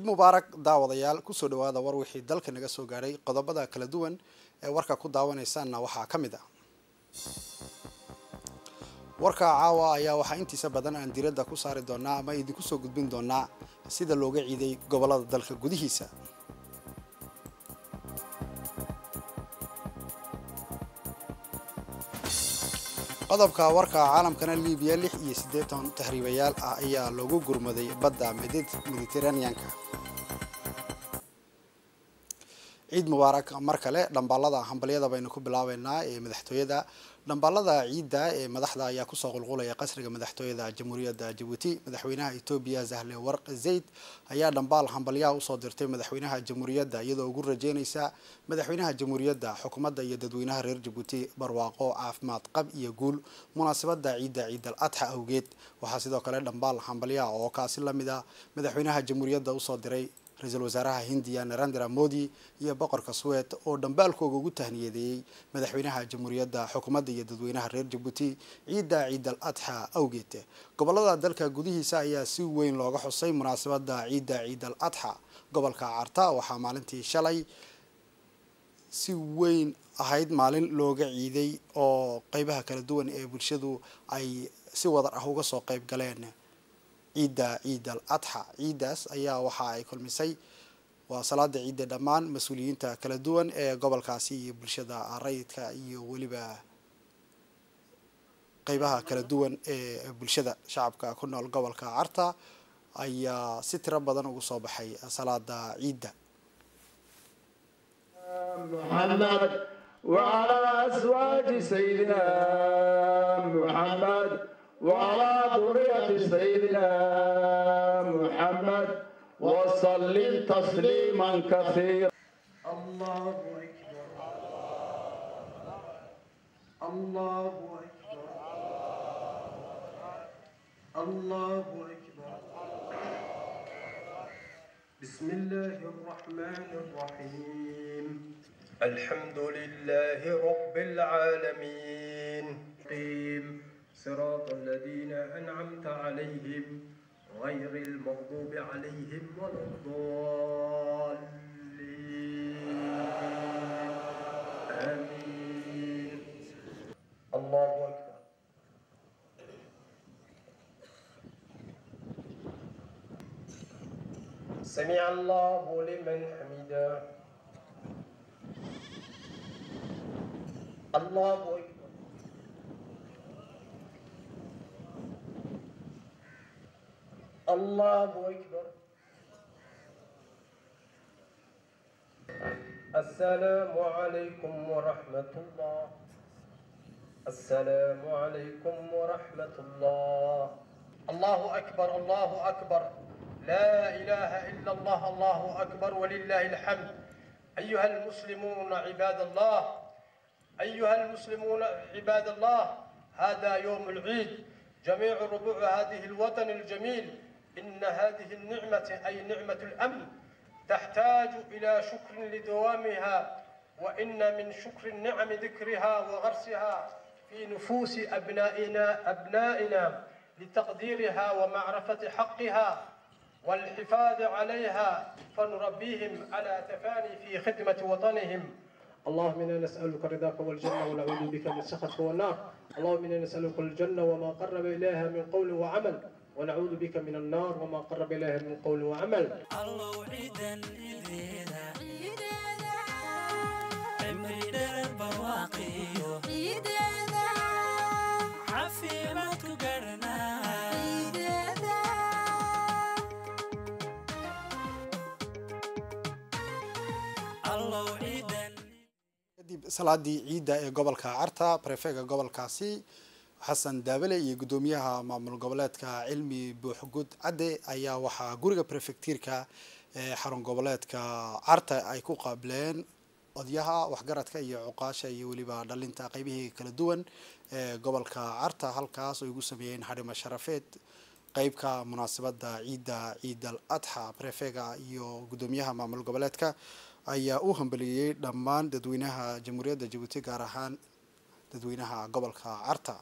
ciid mubaarak daawadayaal kusoo dhawaada war wixii dalka naga soo gaadhay qodobada kala duwan ee warka ku daawanaysaanna waxaa ka mid ah warka caawa ayaa waxaa intiisa badan aan diradda ku saari doonaa ama idinku soo gudbin doonaa sida looga ciiday gobolada dalka gudihiisa qodobka warka caalamkana libiya lix iyo siddeetan tahriibayaal ah ayaa loogu gurmaday badda mediteraneanka ciid mubaarak mar kale dhambaalada hambalyada baynu ku bilaabeynaa ee madaxtooyada dhambaalada ciidda ee madaxda ayaa kusoo qulqulaya qasriga madaxtooyada jamhuuriyadda jabuuti madaxweynaha etoobiya zahle warq zayd ayaa dhambaal hambalyaha usoo dirtay madaxweynaha jamhuuriyadda iyadoo ugu rajeynaysa madaxweynaha jamhuuriyadda xukuumadda iyo dadweynaha reer jabuuti barwaaqo caafimaad qab iyo guul munaasabada ciidda ciidal adxa awgeed waxaa sidoo kale dhambaal hambalyaha oo kaasi lamid a madaxweynaha jamhuuriyadda usoo diray ra-iisul wasaaraha hindiya narendra modi iyo boqorka suwed oo dhambaalkooga ugu tahniyadeeyey madaxweynaha jamhuuriyadda xukuumadda iyo dadweynaha reer jabuuti ciidda ciidal adxa awgeed gobolada dalka gudihiisa ayaa si weyn looga xusay munaasabada ciidda ciidal adxa gobolka carta waxaa maalintii shalay si weyn ahayd maalin looga ciiday oo qeybaha kala duwan ee bulshadu ay si wadar ah uga soo qeyb galeen ciidda ciid al adxa ciiddaas ayaa waxa ay kulmisay waa salaada ciidda dhammaan mas-uuliyiinta kala duwan ee gobolkaasi iyo bulshada rayidka iyo weliba qeybaha kala duwan ee bulshada shacabka ku nool gobolka carta ayaa si tiro badan ugu soo baxay salaada ciidda محمد وعلى أزواج سيدنا محمد وعلى ذرية سيدنا محمد وسلم تسليما كثيرا الله أكبر الله أكبر الله أكبر بسم الله الرحمن الرحيم الحمد لله رب العالمين قيم صراط الذين أنعمت عليهم غير المغضوب عليهم ولا الضالين آمين الله أكبر سمع الله لمن حمده الله أكبر الله أكبر السلام عليكم ورحمة الله السلام عليكم ورحمة الله الله أكبر الله أكبر لا إله إلا الله الله أكبر ولله الحمد أيها المسلمون عباد الله أيها المسلمون عباد الله هذا يوم العيد جميع ربوع هذه الوطن الجميل إن هذه النعمة أي نعمة الأمن تحتاج إلى شكر لدوامها وإن من شكر النعم ذكرها وغرسها في نفوس أبنائنا أبنائنا لتقديرها ومعرفة حقها والحفاظ عليها فنربيهم على تفاني في خدمة وطنهم اللهم انا نسالك رضاك والجنه ونعوذ بك من سخطك والنار اللهم انا نسالك الجنه وما قرب اليها من قول وعمل ونعوذ بك من النار وما قرب اليها من قول وعمل الله عيدا عيدنا عمري دار البواقي عافيمتك قرنا الله عيدا kadib salaadii ciidda ee gobolka carta prefega gobolkaasi xasan daabale iyo guddoomiyaha maamul goboleedka cilmi buuxgud cadde ayaa waxaa guriga prefectiirka ee xarun goboleedka carta ay ku qaabileen odyaha waxgaradka iyo cuqaasha iyo weliba dhalinta qeybihii kala duwan ee gobolka carta halkaas oo igu sameeyeen xarimo sharafeed qeybka munaasabada ciidda ciidal adxa prefega iyo guddoomiyaha maamul goboleedka ayaa u hambeliyey dhammaan dadweynaha jamhuuriyadda jabuuti gaar ahaan dadweynaha gobolka carta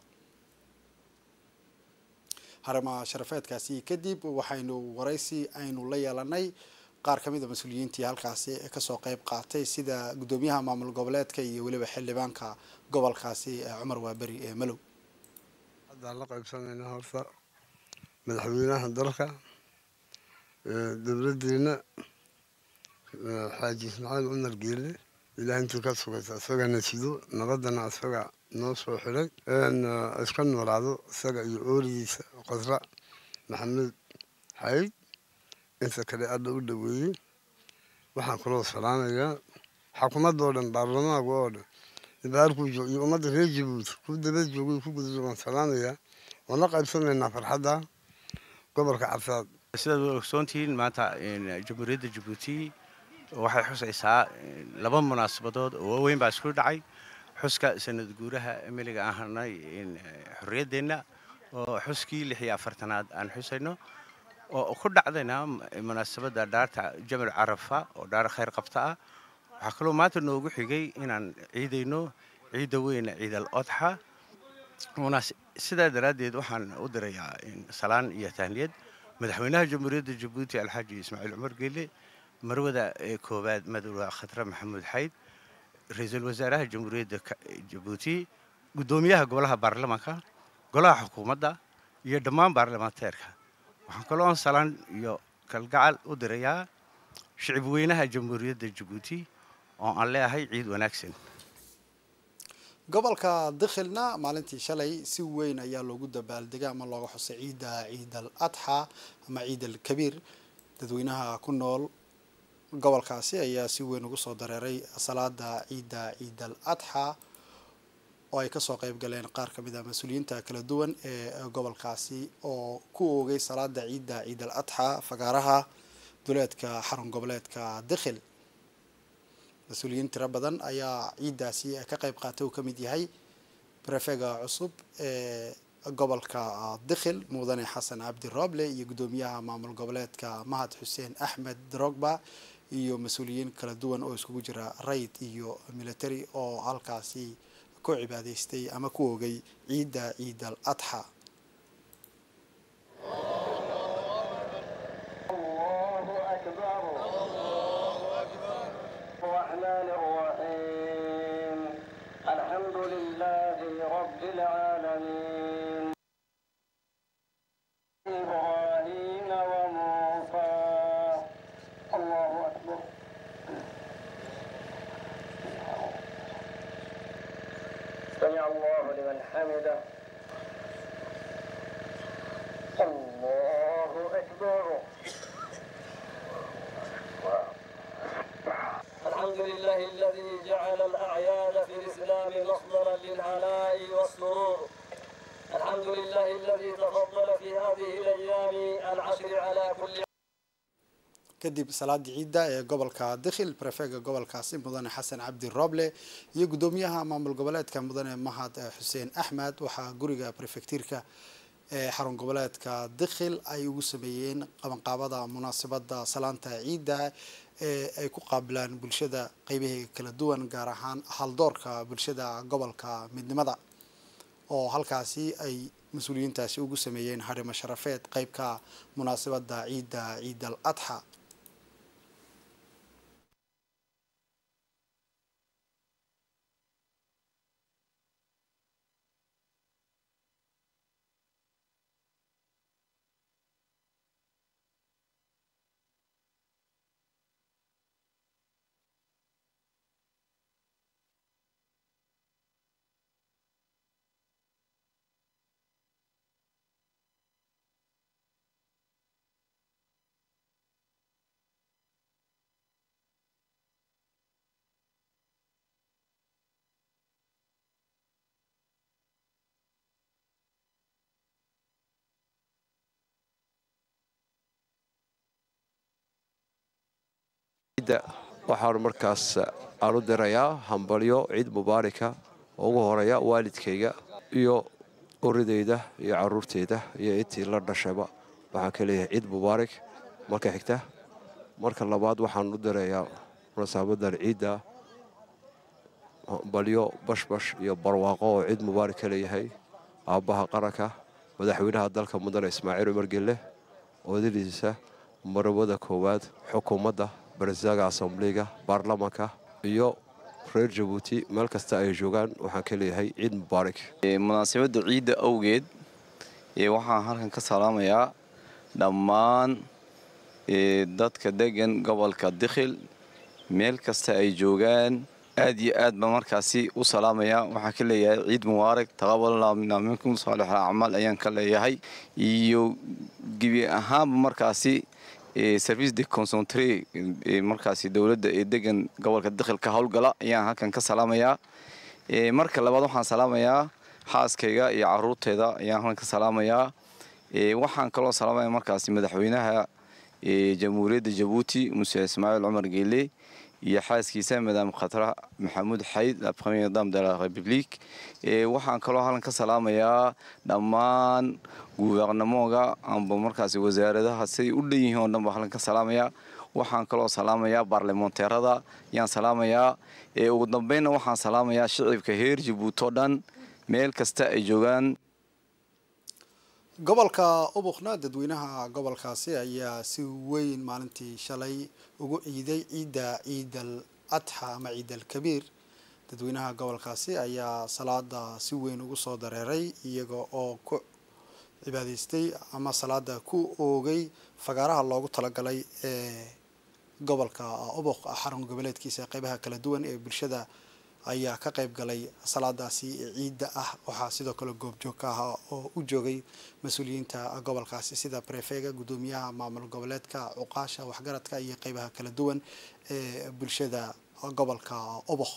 harama sharafeedkaasi kadib waxaynu waraysi aynu la yeelanay qaar ka mid a mas-uuliyiintii halkaasi kasoo qeyb qaatay sida guddoomiyaha maamul goboleedka iyo weliba xildhibaanka gobolkaasi cumar waaberi ee malow haddaan la qaybsanayna horta madaxweynaha dalka dowladdeena xaaji ismaaciil cumar geele ilaah intuu ka sugaysa isagana sido nabadana isaga noo soo xiray iska noolaado isaga iyo oorigiisa qasra maxamed xayd inta kale alla u dhoweeyey waxaan kaloo salaamayaa xukuumadoo dhan baarlamaanka oo dhan ibaarkuu joog iyo ummadda reer jabuuti ku daba joogay ku guda waan salaamayaa waan la qaybsanaynaa farxadda gobolka cabsaad sidaad u ogsoontihiin maanta jamhuuriyadda jabuuti waxay xusaysaa laba munaasabadood oo waaweyn baa isku dhacay xuska sanad guuraha emiliga aan hanay xorriyaddeenna oo xuskii lix iyo afartanaad aan xusayno oo ku dhacdayna munaasabadda dhaarta jamal carafa oo dhaar khayr qabta ah waxaa kaloo maanta noogu xigay inaan ciidayno ciidda weyna ciid al odxa sidaa daraaddeed waxaan u dirayaa salaan iyo tahniyad madaxweynaha jamhuuriyadda jabuuti alxaaji ismaaciil cumar geele marwada koowaad madowga khatre maxamuud xayd ra-iisul wasaaraha jamhuuriyadda jabuuti guddoomiyaha golaha baarlamaanka golaha xukuumadda iyo dhammaan baarlamaanteerka waxaan kaloo salaan iyo kalgacal u dirayaa shicib weynaha jamhuuriyadda jabuuti oo aan leeyahay ciid wanaagsan gobolka dikhilna maalintii shalay si weyn ayaa loogu dabaaldegay ama looga xusay ciidda ciid al adxa ama ciid al kabiir dadweynaha ku nool gobolkaasi ayaa si weyn ugu soo dareeray salaada ciidda ciid al adxa oo ay kasoo qeyb galeen qaar ka mid ah mas-uuliyiinta kala duwan ee gobolkaasi oo ku oogay salaada ciidda ciid al adxa fagaaraha duleedka xarun goboleedka dikhil mas-uuliyiin tiro badan ayaa ciiddaasi ka qeyb qaatay uu ka mid yahay brefega cusub ee gobolka dikhil mudane xasan cabdi rooble iyo guddoomiyaha maamul goboleedka mahad xuseen axmed drogba iyo mas-uuliyiin kala duwan oo iskugu jira rayd iyo military oo halkaasi ku cibaadeystay ama ku oogay ciidda ciid al adxa الرحمن الرحيم الحمد لله رب العالمين إبراهيم وموسى الله أكبر سمع الله لمن حمده الله أكبر الحمد لله الذي جعل الأعياد في الإسلام مصدرا للعناء والسرور الحمد لله الذي تفضل في هذه الأيام العشر على كل kadib salaadii ciidda ee gobolka dikhil brefega gobolkaasi mudane xasan cabdi rooble iyo guddoomiyaha maamul goboleedka mudane mahad xuseen axmed waxaa guriga brefectiirka ee xarun goboleedka dikhil ay ugu sameeyeen qabanqaabada munaasabada salaanta ciidda ee ay ku qaabilaan bulshada qeybaheega kala duwan gaar ahaan haldoorka bulshada gobolka midnimada oo halkaasi ay mas-uuliyiintaasi ugu sameeyeen harimo sharafeed qeybka munaasabada ciidda ciid al adxa waxaan markaas aan u dirayaa hambalyo ciid mubaarika oo ugu horeeya waalidkayga iyo uridayda iyo caruurteyda iyo intii la dhashayba waxaan ka leeyahay ciid mubaarak marka xigta marka labaad waxaan u dirayaa munasaabadan ciidda hambalyo bashbash iyo barwaaqo oo ciid mubaarak ka leeyahay aabbaha qaranka madaxweynaha dalka mudane ismaaciil cumar gelle oodadiisa marwada koowaad xukuumadda barasaaga asambliga baarlamanka iyo reer jabuuti meel kasta ay joogaan waxaan ka leeyahay ciid mubaarak munaasabadda ciidda awgeed waxaan halkan ka salaamayaa dhammaan dadka degan gobolka dikhil meel kasta ay joogaan aad iyo aad baan markaasi u salaamayaa waxaan ka leeyahay ciid mubaarak taqabalna mina minkum saalix acmaal ayaan ka leeyahay iyo gebi ahaanba markaasi service de concentre markaasi dowladda ee degan gobolka dikhil ka howlgala ayaan halkan ka salaamayaa marka labaad waxaan salaamayaa xaaskayga iyo caruurteeda ayaan halkan ka salaamayaa waxaan kaloo salaamaya markaasi madaxweynaha jamhuuriyadda jabuuti muse ismaaciil cumar geele iyo xaaskiisa madaam khatra maxamuud xayd la premier dame de la république waxaan kaloo halkan ka salaamayaa dhammaan gubernamoga amba markaasi wasaaradaha siday u dhan yihiin oo dhan baa halkan ka salaamayaa waxaan kaloo salaamayaa baarlamonteerada ayaan salaamayaa ugu dambeynna waxaan salaamayaa shicibka heer jabuuti oo dhan meel kasta ay joogaan gobolka ubuqna dadweynaha gobolkaasi ayaa si weyn maalintii shalay ugu ciiday ciidda ciidal adxa ama ciidal kabiir dadweynaha gobolkaasi ayaa salaada si weyn ugu soo dareeray iyaga oo ku cibaadaystay ama salaada ku oogay fagaaraha loogu talagalay ee gobolka ubuq xarun goboleedkiisa qeybaha kala duwan ee bulshada ayaa ka qayb galay salaadaasi ciidda ah waxaa sidoo kale goobjoog ka ahaa oo u joogay mas-uuliyiinta gobolkaasi sida brefega guddoomiyaha maamul goboleedka cuqaasha waxgaradka iyo qeybaha kala duwan ee bulshada gobolka ubuq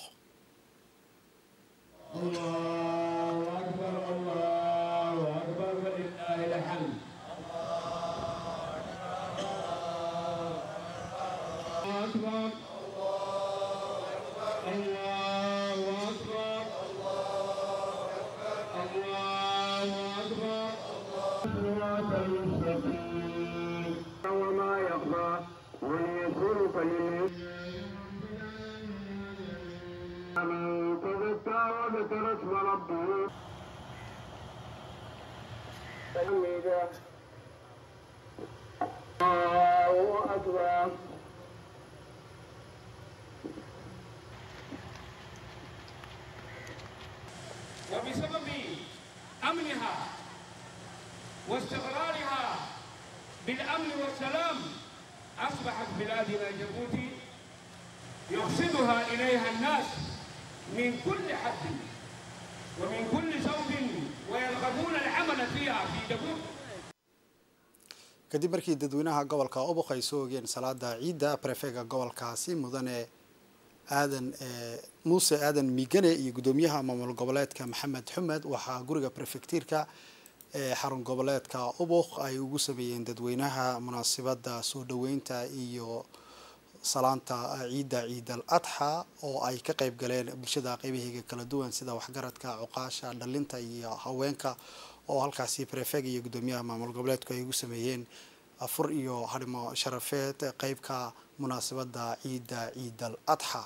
وبسبب أمنها واستقرارها بالأمن والسلام أصبحت بلادنا جيبوتي يقصدها إليها الناس من كل حد ومن كل زوج ويرغبون العمل فيها في جيبوتي kadib markii dadweynaha gobolka ubuq ay soo ogeen salaada ciidda brefega gobolkaasi mudane aadan muuse aadan migane iyo guddoomiyaha maamul goboleedka maxamed xumed waxaa guriga brefectiirka ee xarun goboleedka ubuq ay ugu sameeyeen dadweynaha munaasabada soo dhaweynta iyo salaanta ciidda ciidal adxa oo ay ka qayb galeen bulshada qeybaheega kala duwan sida waxgaradka cuqaasha dhalinta iyo haweenka oo halkaasi brefeg iyo guddoomiyaha maamul goboleedku ay ugu sameeyeen afur iyo harimo sharafeed qeybka munaasabada ciidda ciidal adxa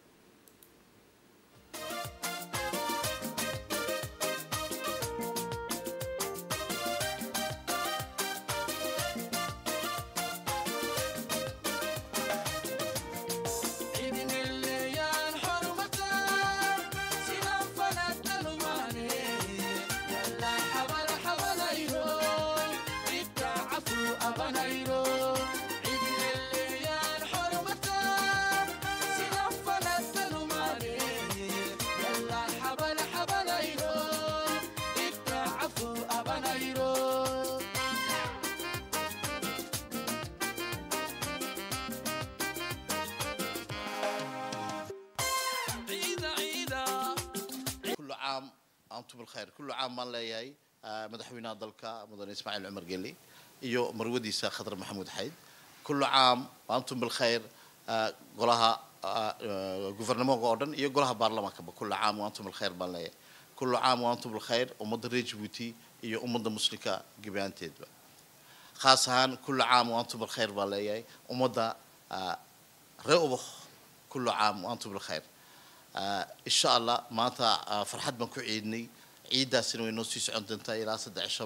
antum bilkhayr kullu caam baan leeyahay madaxweynaha dalka mudane ismaaciil cumar geli iyo marwadiisa khadar maxamuud xayd kullu caam antum bilkhayr golaha guvernamoga oo dhan iyo golaha baarlamaankaba kullu caam antum bilkhayr baan leeyahay kullu caam antum bilkhayr ummadda reer jabuuti iyo ummadda muslimka gebaanteedba khaas ahaan kullu caam antum bilkhayr baan leeyahay ummadda ree ubakh kullu caam antum bilkhayr insha allah maanta farxad baan ku ciidnay ciiddaasina way noo sii socon doontaa ilaa saddex cishaba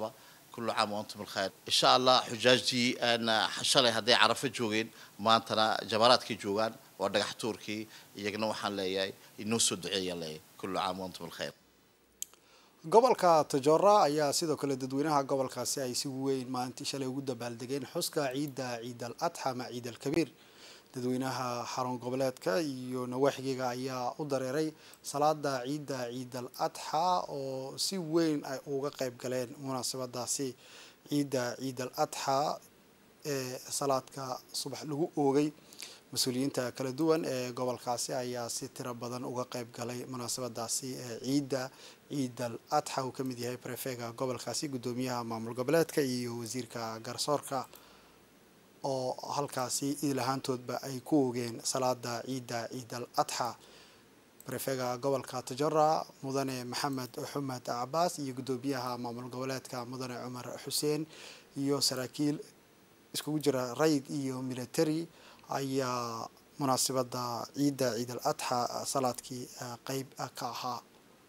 kullu caam wa antum bilkhayr insha allah xujaajtii aan shalay hadday carafo joogeen maantana jamaraadkay joogaan waa dhagax tuurkii iyagana waxaan leeyahay inoo soo duceeyaan leeyahay kullu caam wa antum bilkhayr gobolka tajora ayaa sidoo kale dadweynaha gobolkaasi ay si weyn maalintii shalay ugu dabaaldegeen xuska ciidda ciid al adxa ama ciid al kabiir dadweynaha xarun goboleedka iyo nawaaxigeega ayaa u dareeray salaada ciidda ciid al adxa oo si weyn ay uga qeyb galeen munaasabadaasi ciidda ciid al adxa ee salaadka subax lagu oogay mas-uuliyiinta kala duwan ee gobolkaasi ayaa si tiro badan uga qeyb galay munaasabadaasi ee ciidda ciid al adxa uu ka mid yahay prefega gobolkaasi guddoomiyaha maamul goboleedka iyo wasiirka garsoorka oo halkaasi iilahaantoodba ay ku oogeen salaada ciidda ciid al adxa prefega gobolka tajora mudane maxamed xumed cabaas iyo guddoomiyaha maamul goboleedka mudane cumar xuseen iyo saraakiil iskugu jira rayid iyo military ayaa munaasabada ciidda ciid al adxa salaadkii qeyb ka ahaa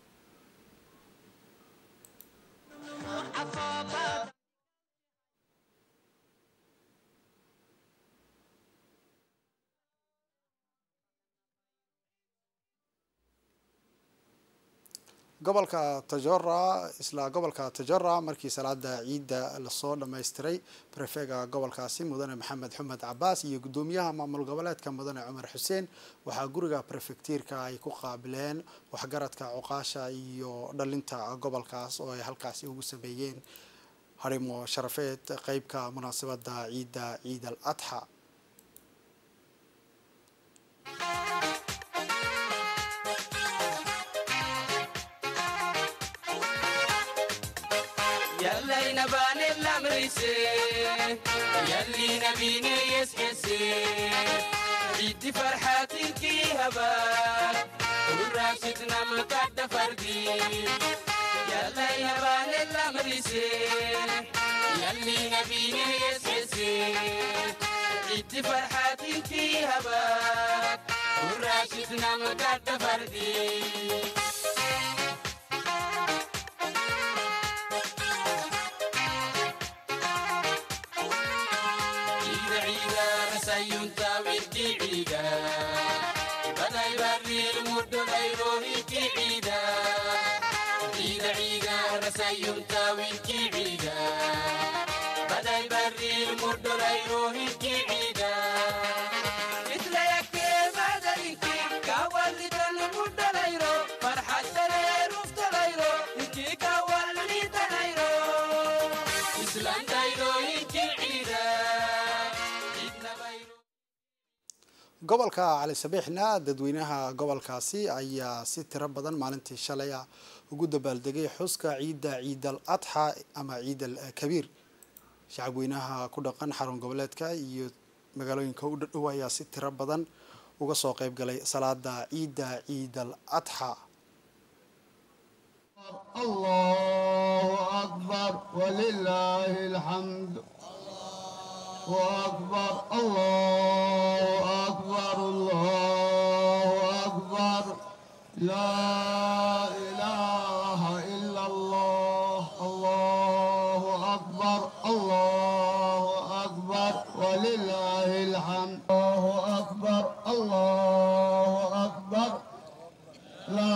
gobolka tajora isla gobolka tajora markii salaada ciidda lasoo dhammaystiray prefega gobolkaasi mudane maxamed xumed cabaas iyo guddoomiyaha maamul goboleedka mudane cumar xuseen waxaa guriga prefectiirka ay ku qaabileen waxgaradka cuqaasha iyo dhalinta gobolkaas oo ay halkaasi ugu sameeyeen harimo sharafeed qeybka munaasabada ciidda ciid al adxa يلا نبان الامريسي يلي نبيني يسكسي عيد فرحاتك هبا وراشدنا مكاد فردي يلا نبان الامريسي يلي نبيني يسكسي عيد فرحاتك هبا وراشدنا مكاد فردي عيد عيدا رسايونتا ويركي عيدا بداي بري المد غيروهي عيدا عيد عيدا رسايونتا ويركي عيدا بداي بري المد غيروهي عيدا مثل يكي بدلك كاولي المد غيرو فرحة تليرو فتليرو انكي كاولي تليرو اسلام دايرو يكي عيدا عيدنا بيرو gobolka cali sabiixna dadweynaha gobolkaasi ayaa si tiro badan maalintii shalay ah ugu dabaaldegay xuska ciidda ciid al adxa ama ciid al kabiir shacabweynaha ku dhaqan xarun goboleedka iyo magaalooyinka u dhadhow ayaa si tiro badan uga soo qeyb galay salaada ciidda ciid al adxa الله أكبر ولله الحمد وأكبر الله أكبر الله أكبر لا إله إلا الله الله أكبر الله أكبر ولله الحمد الله أكبر الله أكبر لا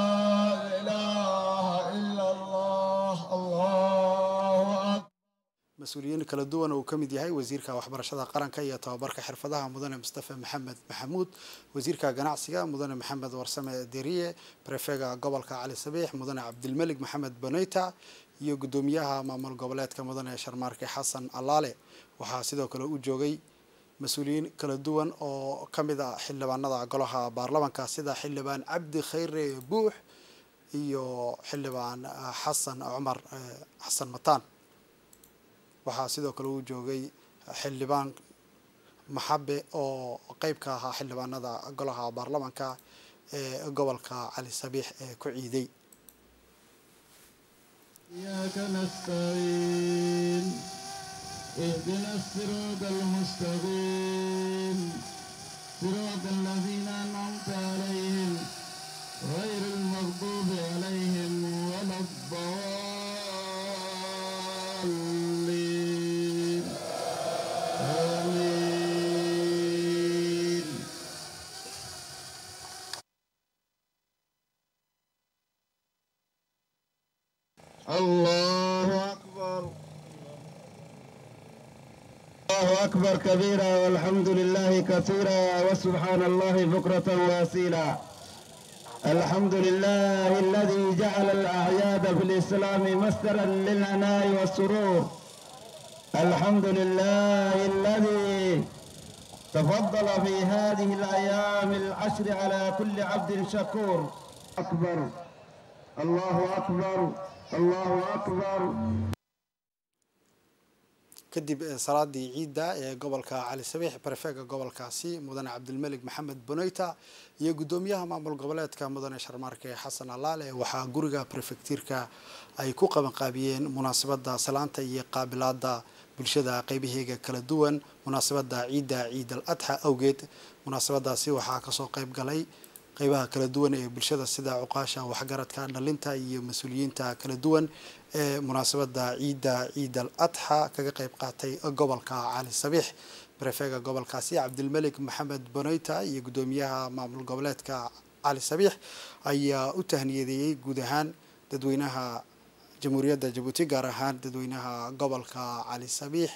إله إلا الله الله أكبر mas-uuliyiin kala duwan oo uu ka mid yahay wasiirka waxbarashada qaranka iyo tababarka xirfadaha mudane mustafa maxamed maxamuud wasiirka ganacsiga mudane maxamed warsame deriye prefega gobolka cali sabiix mudane cabdilmelig maxamed boneyta iyo guddoomiyaha maamul goboleedka mudane sharmaarke xasan allaale waxaa sidoo kale u joogay mas-uuliyiin kala duwan oo ka mid ah xildhibaanada golaha baarlamanka sida xildhibaan cabdi khayre buux iyo xildhibaan xasan cumar xasan mataan waxaa sidoo kale uu joogay xildhibaan maxabe oo qeyb ka ahaa xildhibaanada golaha baarlamanka ee gobolka cali sabiix ee ku ciiday إياك نستعين اهدنا الصراط المستقيم صراط الذين أنعمت عليهم غير المغضوب عليهم ولا الضالين الله أكبر الله أكبر كبيرا والحمد لله كثيرا وسبحان الله بكرة واسيلا الحمد لله الذي جعل الأعياد في الإسلام مصدرا للعناء والسرور الحمد لله الذي تفضل في هذه الأيام العشر على كل عبد شكور أكبر الله أكبر الله أكبر kadib salaadii ciidda ee gobolka cali sabiix barefeega gobolkaasi mudane cabdilmelig maxamed boneyta iyo guddoomiyaha maamul goboleedka mudane sharmaarke xasan alaale waxaa guriga prefektiirka ay ku qabanqaabiyeen munaasabada salaanta iyo qaabilaada bulshada qeybaheega kala duwan munaasabada ciidda ciid al adxa awgeed munaasabadaasi waxaa kasoo qeyb galay qeybaha kala duwan ee bulshada sida cuqaasha waxgaradka dhalinta iyo mas-uuliyiinta kala duwan ee munaasabada ciidda ciid al adxa kaga qeyb qaatay gobolka cali sabiix barefeega gobolkaasi cabdilmelik maxamed boneyta iyo guddoomiyaha maamul goboleedka cali sabiix ayaa u tahniyadeeyey guud ahaan dadweynaha jamhuuriyadda jabuuti gaar ahaan dadweynaha gobolka cali sabiix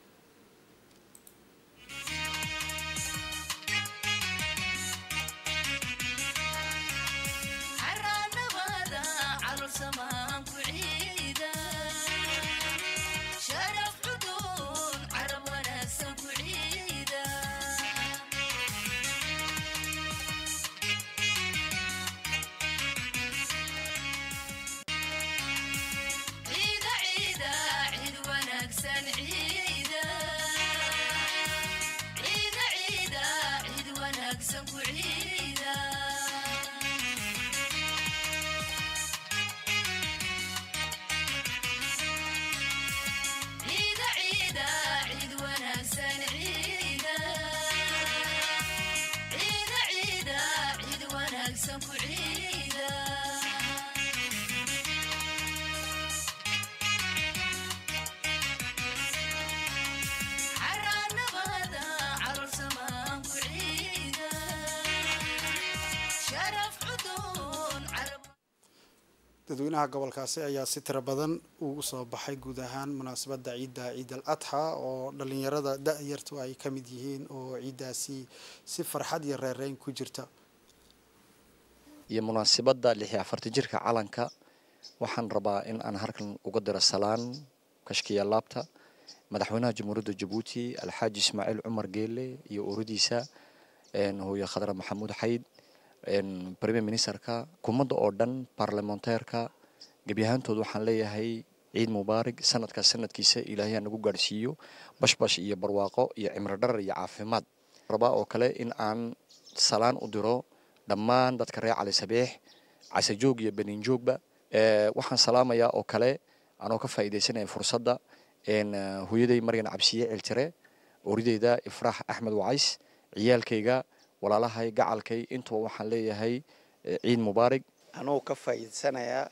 dadweynaha gobolkaasi ayaa si tiro badan ugu soo baxay guud ahaan munaasabada ciidda ciid al adxa oo dhalinyarada da-yartu ay ka mid yihiin oo ciiddaasi si farxad iyo reereyn ku jirta iyo munaasabadda lix iyo afartan jirka calanka waxaan rabaa in aan halkan uga diro salaan kashkiya laabta madaxweynaha jamhuuriyadda jabuuti alxaaji ismaaciil cumar geele iyo uradiisa hooye khadra maxamuud xayd premier ministerka kumadda oo dhan baarlamanteerka gebi ahaantood waxaan leeyahay ciid mubaarig sanadkaas sanadkiisa ilaahay ha nagu gaadhsiiyo bashbash iyo barwaaqo iyo cimro dharar iyo caafimaad rabaa oo kale in aan salaan u diro dhammaan dadka reer cali sabiix casajoog iyo beniinjoogba waxaan salaamayaa oo kale anoo ka faa'iidaysanaya fursadda hooyaday maryan cabsiye ciltire orideyda ifraax axmed wacays ciyaalkayga walaalahay gacalkay intuba waxaan leeyahay ciid mubaarig anuu ka faa'iidsanayaa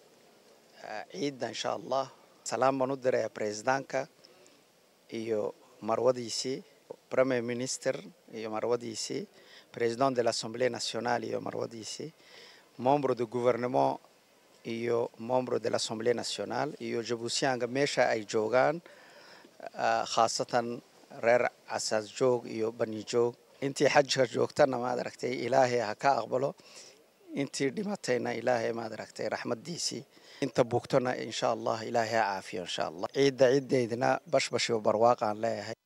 ciidda insha allah salaam baan u dirayaa presidentka iyo marwadiisii premier minister iyo marwadiisii president de l'assemblée nationale iyo marwadiisii membre de gouvernement iyo membre de l'assemblée nationale iyo jabuutiyaanka meesha ay joogaan khaasatan reer casaas joog iyo bani joog intii xajka joogtana maad aragtay ilaahay ha ka aqbalo intii dhimatayna ilaahay maad aragtay raxmadiisii inta bugtona insha allah ilaahay ha caafiyo insha allah ciidda ciiddeydna bashbash iyo barwaaqaan leeyahay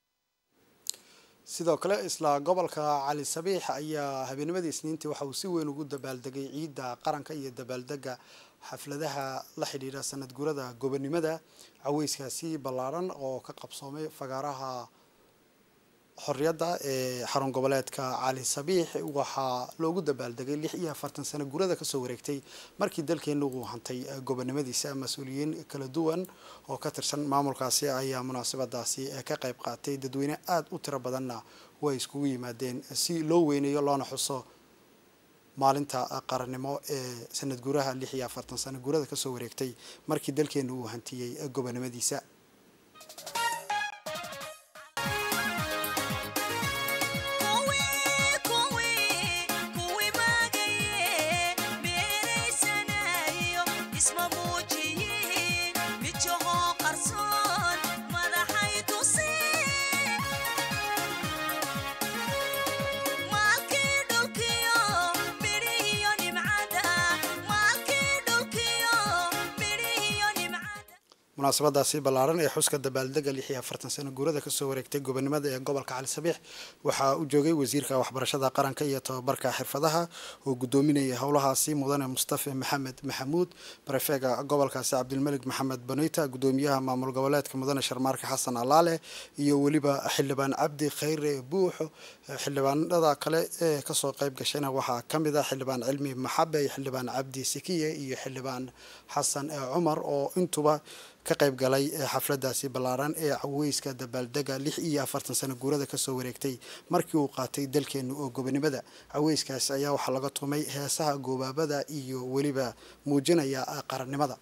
sidoo kale isla gobolka cali sabiix ayaa habeennimadii isniintii waxa uu si weyn ugu dabaaldegay ciidda qaranka iyo dabaaldega xafladaha la xidhiidha sanad guurada gobonimada caweyskaasi ballaaran oo ka qabsoomay fagaaraha xorriyadda ee xarun goboleedka cali sabiix waxaa loogu dabaaldegay lix iyo afartan sano guurada kasoo wareegtay markii dalkeena uu hantay gobonimadiisa mas-uuliyiin kala duwan oo ka tirsan maamulkaasi ayaa munaasabadaasi ka qayb qaatay dadweyne aada u tiro badanna way iskugu yimaadeen si loo weyneeyo loona xuso maalinta qarannimo ee sanad guuraha lix iyo afartan sano guurada kasoo wareegtay markii dalkeena uu hantiyey gobonimadiisa isma muujiyiin munaasabadaasi ballaaran ee xuska dabaaldega lix iyo afartan sano guurada kasoo wareegtay gobonimada ee gobolka cali sabiix waxaa u joogay wasiirka waxbarashada qaranka iyo tababarka xirfadaha oo gudoominayay howlahaasi mudane mustafa maxamed maxamuud barefeega gobolkaasi cabdilmalik maxamed baneyta gudoomiyaha maamul goboleedka mudane sharmaarka xasan alaale iyo weliba xildhibaan cabdi khayre buuxo xildhibaanada kale ee kasoo qayb gashayna waxaa ka mid ah xildhibaan cilmi maxabe iyo xildhibaan cabdi sikiye iyo xildhibaan xasan cumar oo intuba ka qayb galay xafladaasi ballaaran ee caweyska dabaaldega lix iyo afartan sano guurada kasoo wareegtay markii uu qaatay dalkeenu oo gobonimada caweyskaasi ayaa waxaa laga tumay heesaha goobaabada iyo weliba muujinaya qarannimada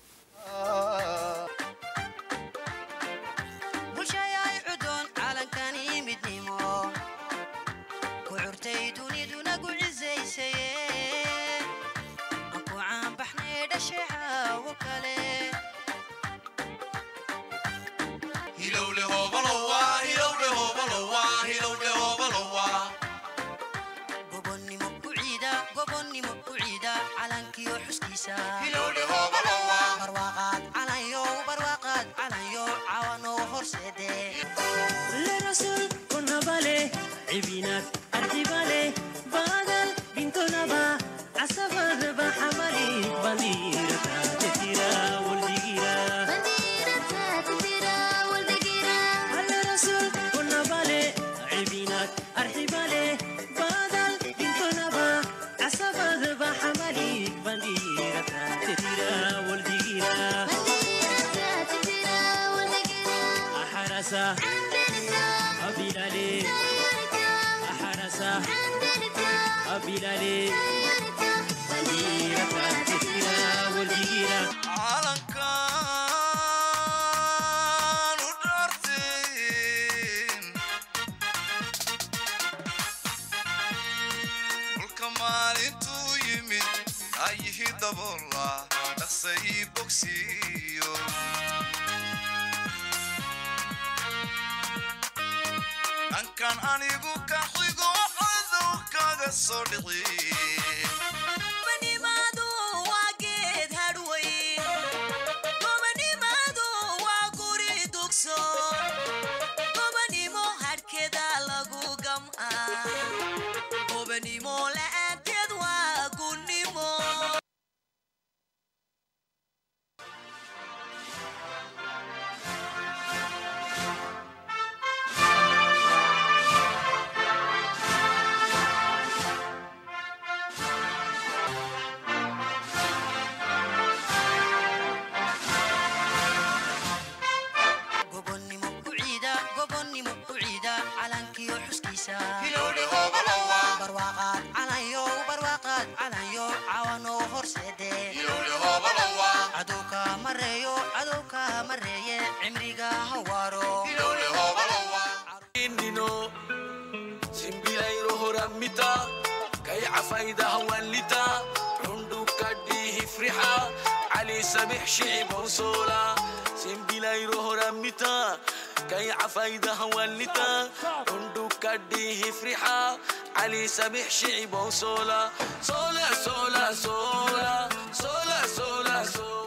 سبح شعب وصولا صولا صولا صولا صولا صولا صولا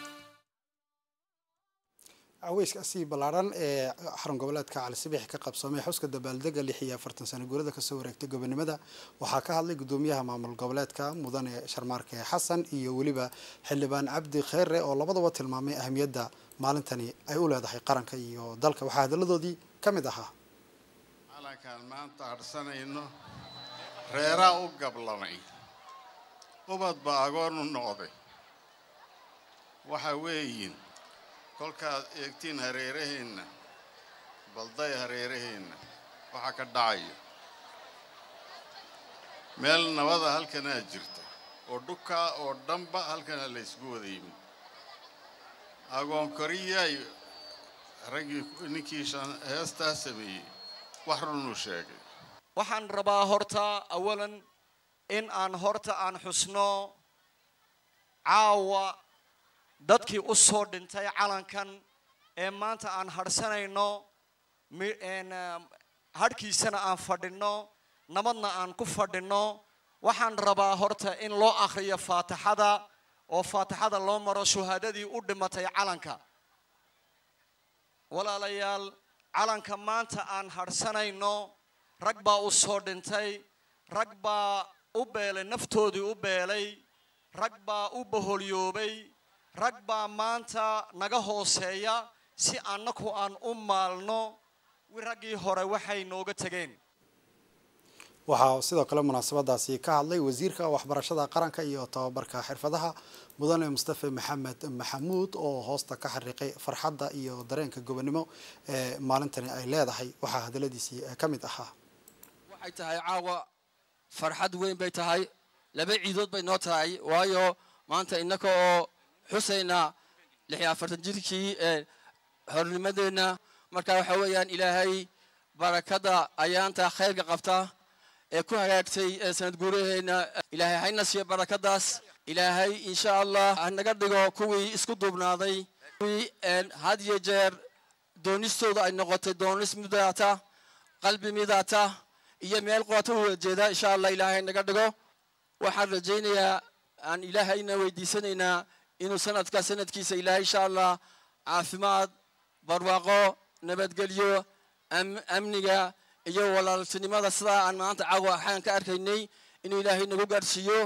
caweyskaasi ballaaran ee xarun goboleedka cali sabiix ka qabsoomay xuska dabaaldega lix iyo afartan sano guurada kasoo wareegtay gobonimada waxaa ka hadlay gudoomiyaha maamul goboleedka mudane sharmaarke xasan iyo weliba xildhibaan cabdi kheyre oo labadaba tilmaamay ahamiyadda maalintani ay u leedahay qaranka iyo dalka waxaa hadaladoodii ka mid ahaa calankaan maanta adhsanayno reeraa u gablamay ubad baa agoon u noqday waxa weeyin kolkaad eegtiin hareeraheenna balday hareeraheenna waxaa ka dhacaya meel nabada halkanaa jirta oo dhukaa oo dhanba halkanaa la ysgu wada yimid agoon koriyaay raggii ninkii heestaa sameeyey wax runuu sheegay waxaan rabaa horta awalan in aan horta aan xusno caawa dadkii u soo dhintay calankan ee maanta aan hadhsanayno hadhkiisana aan fadhinno nabadna aan ku fadhinno waxaan rabaa horta in loo akhriyo faatixada oo faatixada loo maro shuhaadadii u dhimatay calanka walaalayaal calanka maanta aan hadhsanayno rag baa u soo dhintay rag baa u beelay naftoodii u beelay rag baa u boholyoobay rag baa maanta naga hooseeya si annaku aan u maalno raggii hore waxay nooga tegeen waxaa sidoo kale munaasabadaasi ka hadlay wasiirka waxbarashada qaranka iyo tababarka xirfadaha mudane mustafe maxamed maxamuud oo hoosta ka xariiqay farxadda iyo dareenka gobonimo ee maalintani ay leedahay waxaa hadaladiisii ka mid ahaa waxay tahay caawa farxad weyn bay tahay laba ciidood bay noo tahay waayo maanta innaka oo xusayna lix iyo afartan jirkii ee hornimadeenna marka waxa weeyaan ilaahay barakada ayaanta khayrka qabta ee ku hagaagtay ee sanad guuraheenna ilaahay hayna siiyo barakadaas ilaahay insha allah hanaga dhigo kuwii isku duubnaaday kuwii had iyo jeer doonistooda ay noqotay doonis midaata qalbi midaata iyo meel qoota u jeeda insha allah ilaahay naga dhigo waxaan rajaynayaa aan ilaahayna weydiisanaynaa inuu sanadka sanadkiisa ilaahay insha allah caafimaad barwaaqo nabadgelyo amniga iyo walaaltinimada sidaa aan maanta caawa waxaan ka arkaynay inuu ilaahay nagu gaadhsiiyo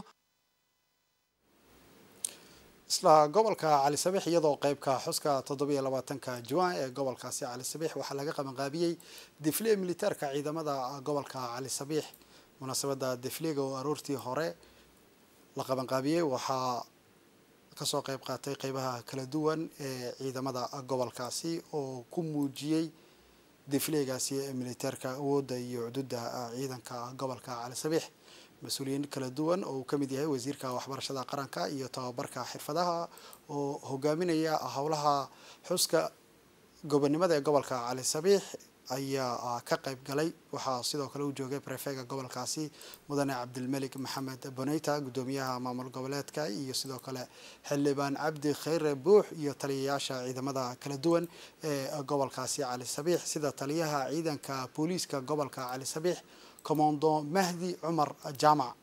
isla gobolka cali sabiix iyadoo qeybka xuska toddobiyo labaatanka juwan ee gobolkaasi cali sabiix waxaa laga qabanqaabiyey defle militaarka ciidamada gobolka cali sabiix munaasabada defliga oo aroortii hore la qabanqaabiyey waxaa kasoo qeyb qaatay qeybaha kala duwan ee ciidamada gobolkaasi oo ku muujiyey defleegaasi ee militaarka awoodda iyo cududa ciidanka gobolka cali sabiix mas-uuliyiin kala duwan oo uu ka mid yahay wasiirka waxbarashada qaranka iyo tababarka xirfadaha oo hogaaminaya howlaha xuska gobonimada ee gobolka cali sabiix ayaa ka qayb galay waxaa sidoo kale u joogay prefega gobolkaasi mudane cabdilmelik maxamed boneyta guddoomiyaha maamul goboleedka iyo sidoo kale xildhibaan cabdi khayre buux iyo taliyayaasha ciidamada kala duwan ee gobolkaasi cali sabiix sida taliyaha ciidanka booliiska gobolka cali sabiix commando mahdi cumar jaamac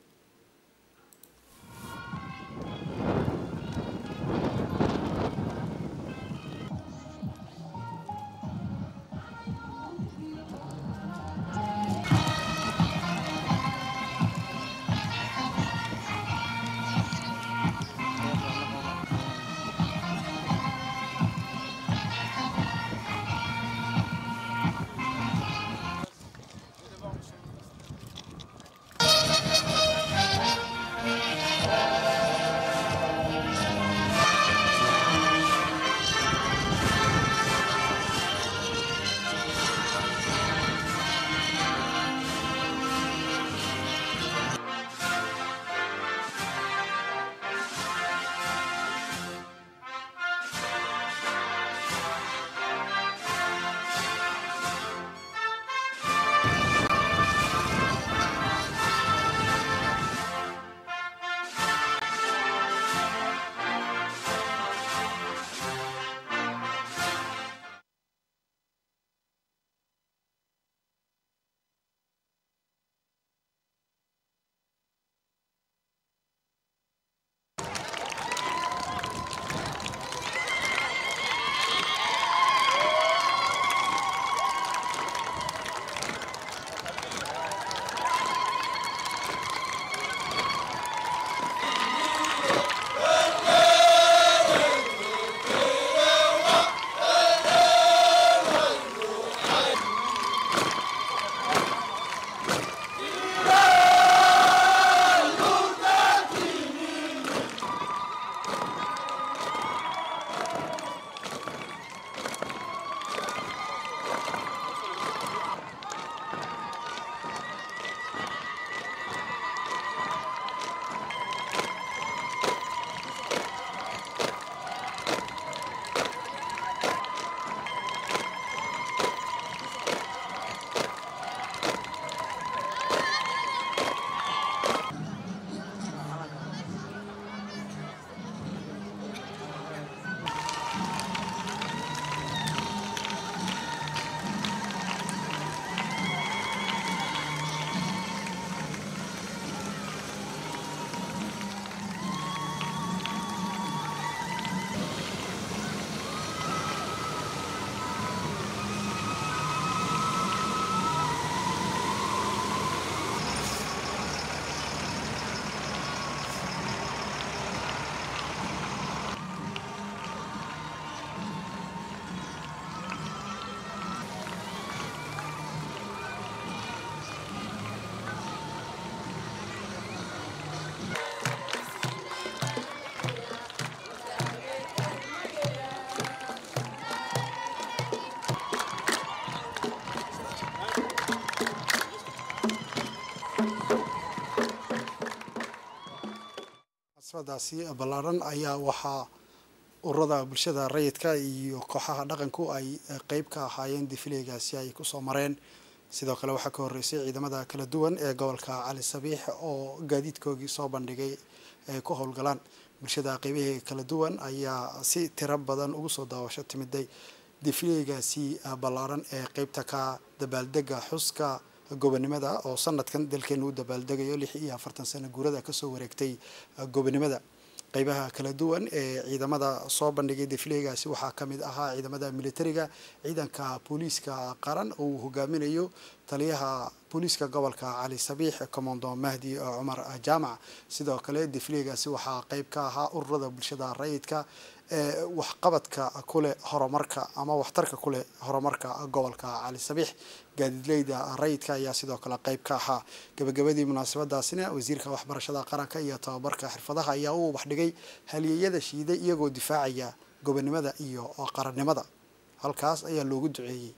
munaasabadaasi ballaaran ayaa waxaa ururada bulshada rayidka iyo kooxaha dhaqanku ay qeyb ka ahaayeen difileegaasi ay kusoo mareen sidoo kale waxaa ka horreysay ciidamada kala duwan ee gobolka cali sabiix oo gaadiidkoogii soo bandhigay ay ku howlgalaan bulshada qeybaheega kala duwan ayaa si tiro badan ugu soo daawasho timiday difileegaasi ballaaran ee qeybta ka dabaaldega xuska gobonimada oo sanadkan dalkeenu u dabaaldegayo lix iyo afartan sano guurada kasoo wareegtay gobonimada qeybaha kala duwan ee ciidamada soo bandhigay difileegaasi waxaa ka mid ahaa ciidamada militariga ciidanka booliiska qaran oo uu hogaaminayo taliyaha booliiska gobolka cali sabiix commando mahdi cumar jaamac sidoo kale difileegaasi waxaa qeyb ka ahaa ururada bulshada rayidka ee waxqabadka kuleh horumarka ama waxtarka kuleh horumarka gobolka cali sabiix gaadiidleyda rayidka ayaa sidoo kale qeyb ka ahaa gabagabadii munaasabadaasina wasiirka waxbarashada qaranka iyo tababarka xirfadaha ayaa u ubaxdhigay halyeeyada shiiday iyagoo difaacaya gobonimada iyo qarannimada halkaas ayaa loogu duceeyey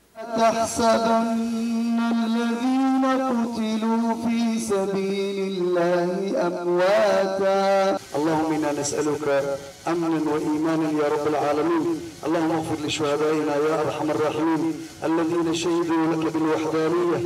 تحسبن الذين قتلوا في سبيل الله أمواتا اللهم إنا نسألك أمنا وإيمانا يا رب العالمين اللهم اغفر لشهدائنا يا أرحم الراحمين الذين شهدوا لك بالوحدانية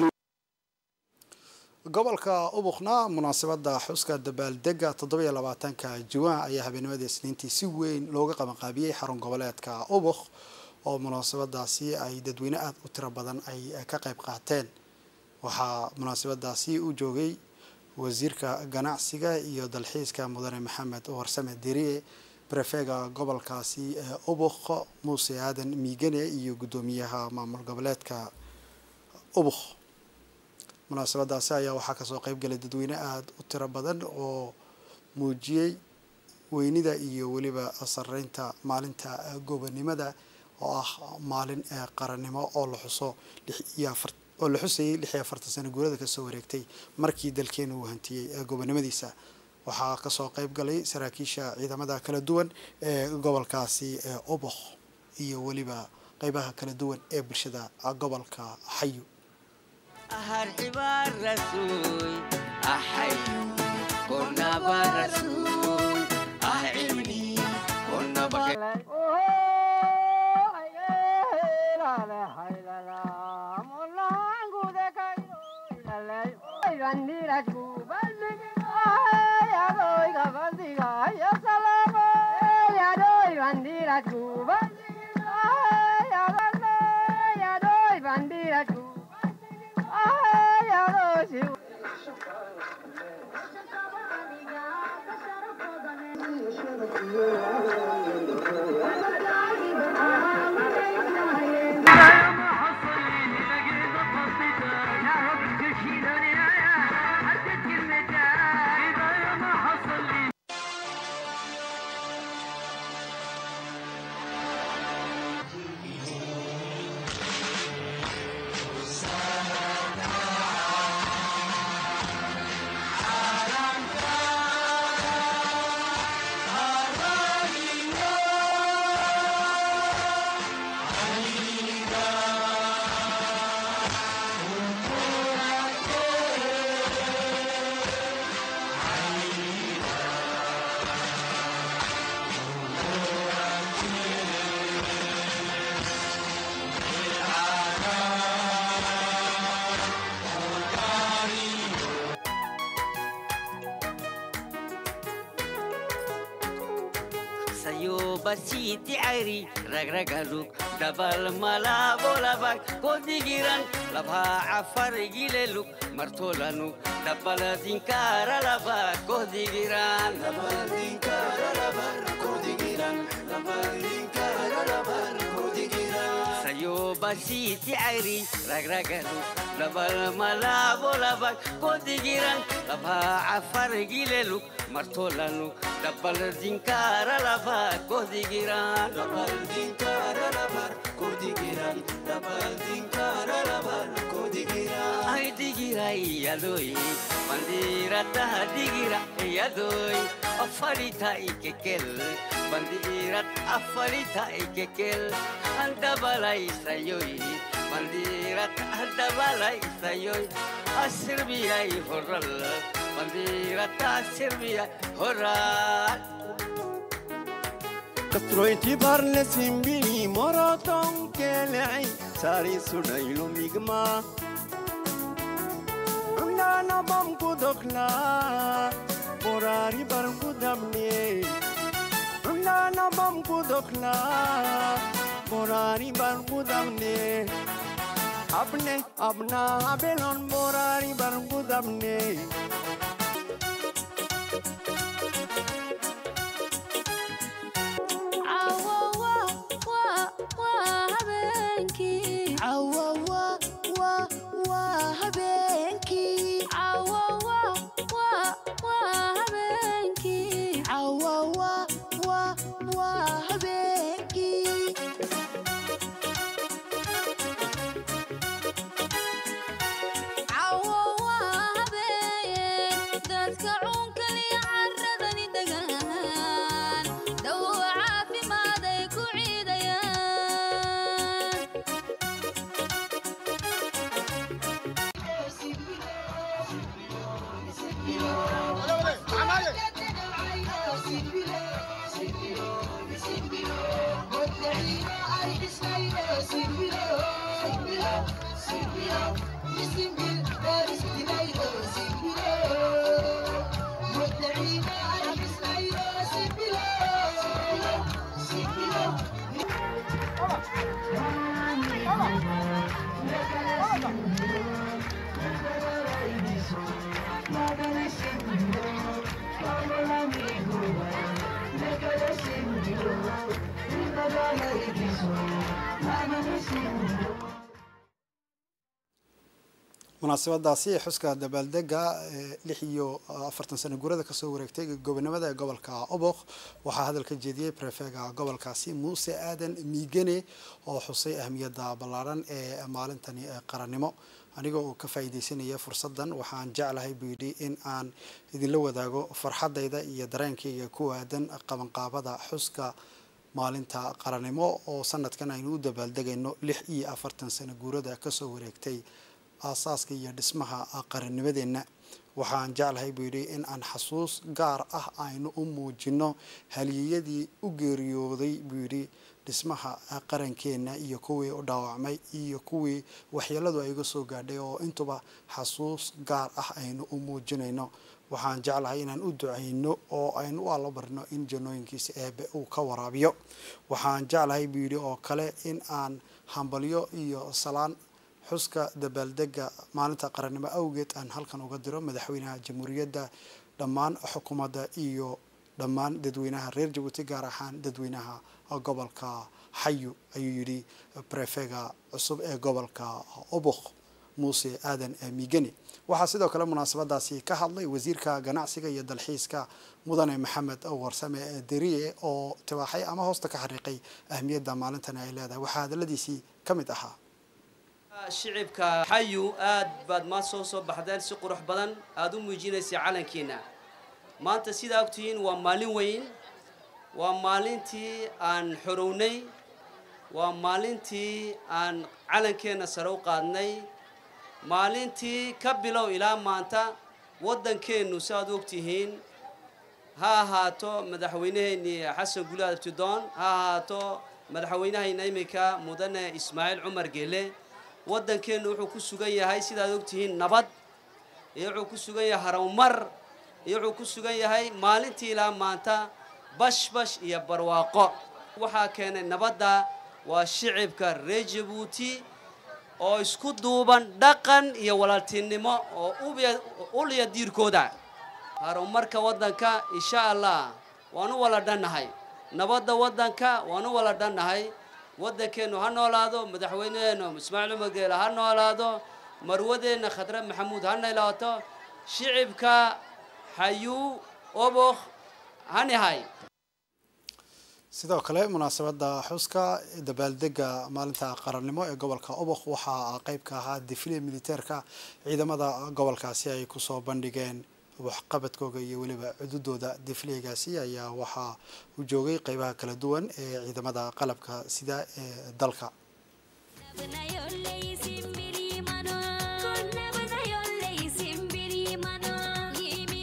gobolka ubuqna munaasabada xuska dabaaldega toddobiyo labaatanka juwaan ayaa habeenimada isniintii si weyn looga qabanqaabiyey xarun goboleedka ubuq oo munaasabadaasi ay dadweyne aada u tiro badan ay ka qayb qaateen waxaa munaasabadaasi u joogay wasiirka ganacsiga iyo dalxiiska mudane maxamed warsame deriye brefega gobolkaasi ee ubuq muuse aadan miigane iyo guddoomiyaha maamul goboleedka ubuq munaasabadaasi ayaa waxaa kasoo qeybgalay dadweyne aada u tiro badan oo muujiyey weynida iyo weliba sareynta maalinta gobonimada oo ah maalin qarannimo oo la xuso lix iyo afar oo la xusayay lix iyo afartan sano guurada kasoo wareegtay markii dalkeenu uu hantiyey gobonimadiisa waxaa kasoo qeyb galay saraakiisha ciidamada kala duwan ee gobolkaasi ee oboq iyo weliba qeybaha kala duwan ee bulshada gobolka xayu basiti airi ragragaluk dabal malabo labak kodigiran labha afar gileluk martolanuk dabal dinkara labak kodigiran dabal dinkara labak kodigiran dabal dinkara labak kodigiran sayo basiti airi ragragaluk dabal malabo labak kodigiran labha afar gileluk martolanuk dabal dinkara lava kodigiran dabal dinkara lava kodigiran dabal dinkara lava kodigiran ay digirai yadoi bandira ta digira yadoi afarita ikekel bandira afarita ikekel anta balai sayoi bandira anta balai sayoi asirbi ay horral bandiirata sirbiya horaal Kastroiti barle simbili moroton kelei sari sunailu migma Nana bam kudokla borari bar kudamne Nana bam kudokla borari bar kudamne Abne abna abelon borari bar kudamne dadka cunkaliya caradani degaan dawo caafimaad ay ku ciidayaan munaasabadaasi xuska dabaaldega ee lix iyo afartan sano guurada kasoo wareegtay gobonimada ee gobolka oboq waxaa hadal ka jeediyey prefega gobolkaasi muuse aadan miigane oo xusay ahmiyadda ballaaran ee maalintani ee qarannimo aniga oo ka faa'iidaysanaya fursaddan waxaan jeclahay buu yidhi in aan idinla wadaago farxaddayda iyo dareenkayga ku aadan qabanqaabada xuska maalinta qarannimo oo sanadkan aynu u dabaaldegayno lix iyo afartan sano guurada kasoo wareegtay aasaaska iyo dhismaha qarannimadeenna waxaan jeclahay buu yidhi in aan xasuus gaar ah aynu u muujino haliyeyadii u geeriyooday buu yidhi dhismaha qarankeenna iyo kuwii u dhaawacmay iyo kuwii waxyeeladu ay uga soo gaadhay oo intuba xasuus gaar ah aynu u muujinayno waxaan jeclahay inaan u ducayno oo aynu u allabarno in janooyinkiisa eebe uu ka waraabiyo waxaan jeclahay buu yidhi oo kale in aan hambalyo iyo salaan xuska dabaaldega maalinta qarannimo awgeed aan halkan uga diro madaxweynaha jamhuuriyadda dhammaan xukuumadda iyo dhammaan dadweynaha reer jabuuti gaar ahaan dadweynaha gobolka xayu ayuu yidhi brefega cusub ee gobolka obok muuse aadan miigani waxaa sidoo kale munaasabadaasi ka hadlay wasiirka ganacsiga iyo dalxiiska mudane maxamed warsame deriye oo tibaaxay ama hoosta ka xariiqay ahmiyadda maalintani ay leedahay waxaa hadaladiisii ka mid ahaa shicibka xayu aad baad maa soo soo baxdeen si qurux badan aada u muujinaysay calankiina maanta sidaa ogtihiin waa maalin weyn waa maalintii aan xorownay waa maalintii aan calankeenna sare u qaadnay maalintii ka bilow ilaa maanta waddankeennu si aad u ogtihiin ha ahaato madaxweynaheennii xasan guli abtidoon ha ahaato madaxweynahayna iminka mudane ismaaciil cumar geele waddankeennu wuxuu ku sugan yahay sidaad ogtihiin nabad iyo wuxuu ku sugan yahay harowmar iyo wuxuu ku sugan yahay maalintii ilaa maanta bashbash iyo barwaaqo waxaa keenay nabadda waa shicibka reer jabuuti oo isku duuban dhaqan iyo walaaltinimo oo uliya diirkooda horumarka waddanka insha allah waan u wala dhannahay nabadda waddanka waan u wala dhannahay waddankeennu ha noolaado madaxweyneheennu ismaaciil cumar geele ha noolaado marwadeenna khadre maxamuud ha noolaato shicibka xayuu obokh hanihay sidoo kale munaasabada xuska dabaaldega maalinta qarannimo ee gobolka obokh waxaa qeyb ka ahaa difile militeerka ciidamada gobolkaasi ay kusoo bandhigeen waxqabadkooga iyo weliba cududooda difleegaasi ayaa waxaa u joogay qeybaha kala duwan ee ciidamada qalabka sida ee dalka Simbiri mano,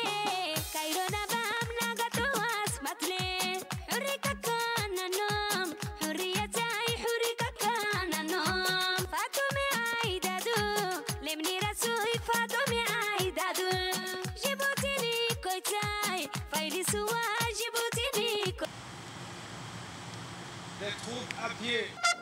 Les troupes à pied.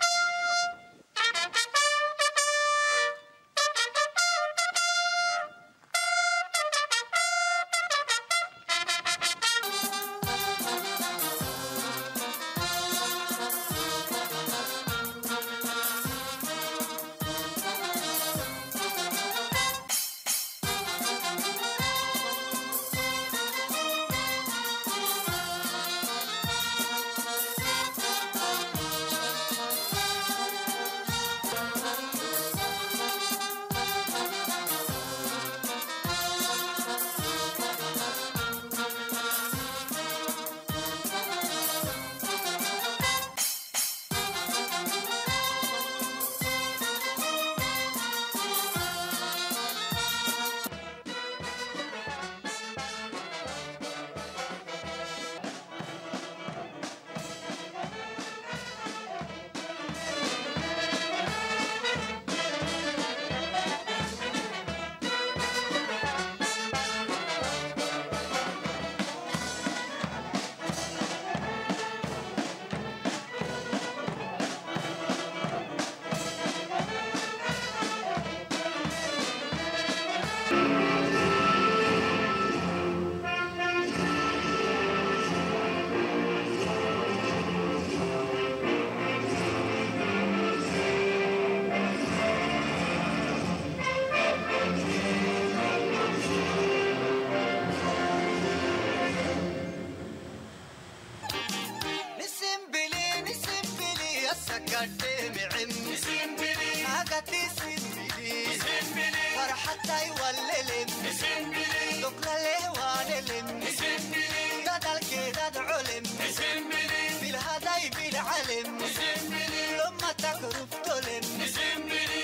نسمبلي نسمبلي السكرتي معم نسمبلي هاقتي سمبلي نسمبلي فرحتي والللم نسمبلي دقل الهوان نسمبلي ددل كده علم نسمبلي بالهداي بالعلم نسمبلي لما تكرف تلم نسمبلي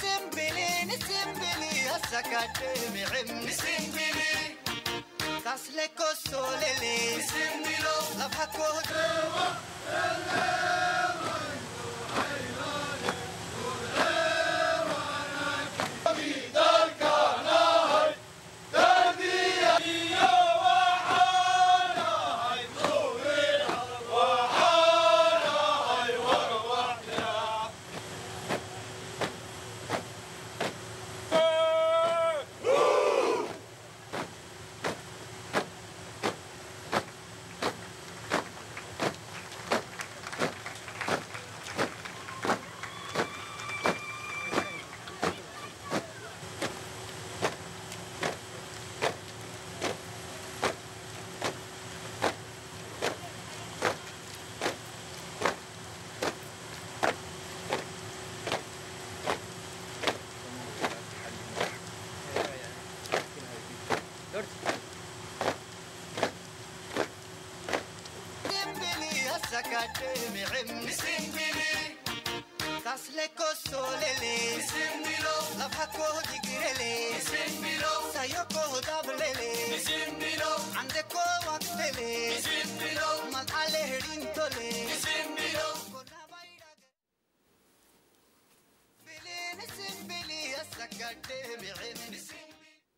نسمبلي نسمبلي السكرتي معم نسمبلي تسلكو سوللي نسمبلو لفحكو سمبلي السكاتي معم سمبلي تسلكو سوللي سمبلو لفحكو دقرلي سمبلو سيوكو دبللي سمبلو عندكو وقتلي سمبلو مدعلي هرينتولي سمبلو سمبلي السكاتي معم سمبلي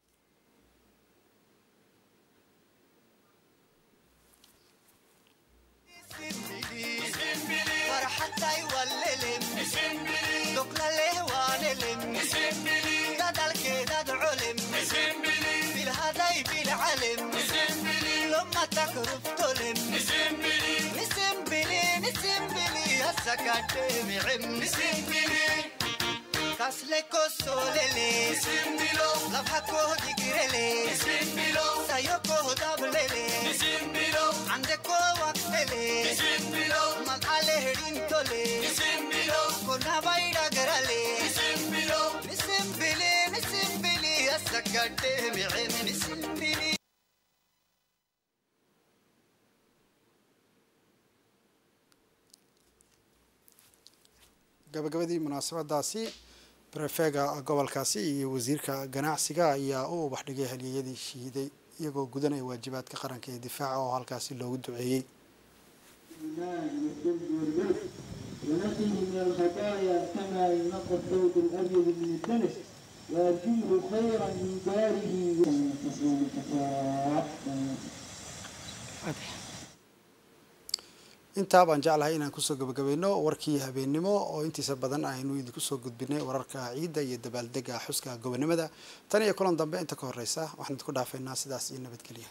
فرحتي والللم دقل الهوان ددل كده علم بالهداي بالعلم لما تكرف تلم نسمبلي نسمبلي السكات معم نسمبلي تسلكو سوللي سمبلو لفحكو دقرلي سمبلو سيوكو دبللي سمبلو عندكو وقتلي سمبلو مدعلي هرينتولي سمبلو كنا بايدا قرالي سمبلو نسمبلي نسمبلي السكات معم نسمبلي gabagabadii munaasabadaasi barefeega gobolkaasi iyo wasiirka ganacsiga ayaa u ubax dhigay halyeeyadii shiiday iyagoo gudanaya waajibaadka qaranka ee difaaca oo halkaasi loogu duceeyey الماء والثلج والبرد ونقه من الخطايا كما ينقى الثوب الابيض من الدنس وارجله خيرا من داره تصوم الكفار intaa baan jeclahay inaan kusoo gabagabayno warkii habeennimo oo intiisa badan aynu idinku soo gudbinay wararka ciidda iyo dabaaldega xuska gobonimada tan iyo kulan dambe inta ka horeysa waxaan idinku dhaafaynaa sidaas iyo nabadgelya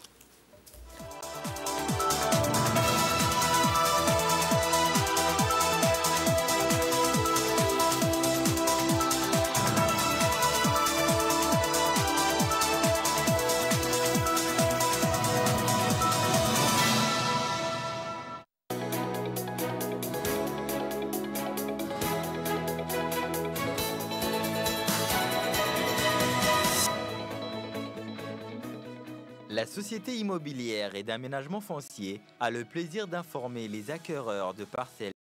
La société immobilière et d'aménagement foncier a le plaisir d'informer les acquéreurs de parcelles